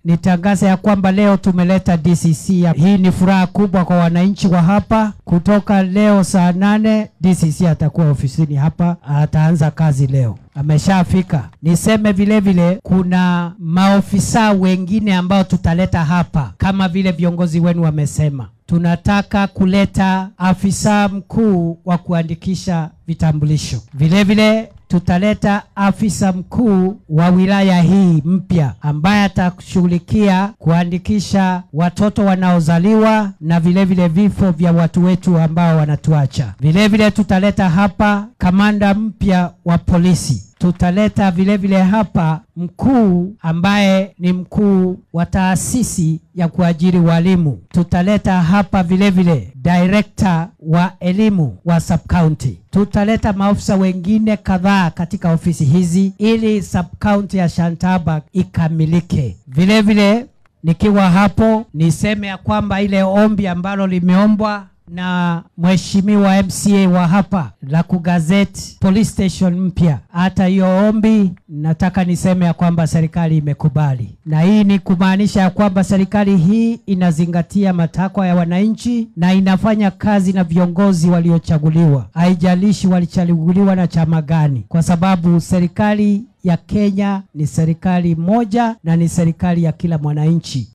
nitangaze ya kwamba leo tumeleta DCC ya. Hii ni furaha kubwa kwa wananchi wa hapa. Kutoka leo saa nane DCC atakuwa ofisini hapa, ataanza kazi leo ameshafika. Niseme vile vile kuna maofisa wengine ambao tutaleta hapa, kama vile viongozi wenu wamesema. Tunataka kuleta afisa mkuu wa kuandikisha vitambulisho. Vile vile tutaleta afisa mkuu wa wilaya hii mpya ambaye atashughulikia kuandikisha watoto wanaozaliwa na vile vile vifo vya watu wetu ambao wanatuacha. Vile vile tutaleta hapa kamanda mpya wa polisi tutaleta vile vile hapa mkuu ambaye ni mkuu wa taasisi ya kuajiri walimu. Tutaleta hapa vile vile director wa elimu wa sub county. Tutaleta maofisa wengine kadhaa katika ofisi hizi ili sub county ya Shantaba ikamilike. Vile vile nikiwa hapo niseme ya kwamba ile ombi ambalo limeombwa na mheshimiwa MCA wa hapa la kugazeti police station mpya. Hata hiyo ombi nataka niseme ya kwamba serikali imekubali, na hii ni kumaanisha ya kwamba serikali hii inazingatia matakwa ya wananchi na inafanya kazi na viongozi waliochaguliwa, haijalishi walichaguliwa na chama gani, kwa sababu serikali ya Kenya ni serikali moja na ni serikali ya kila mwananchi.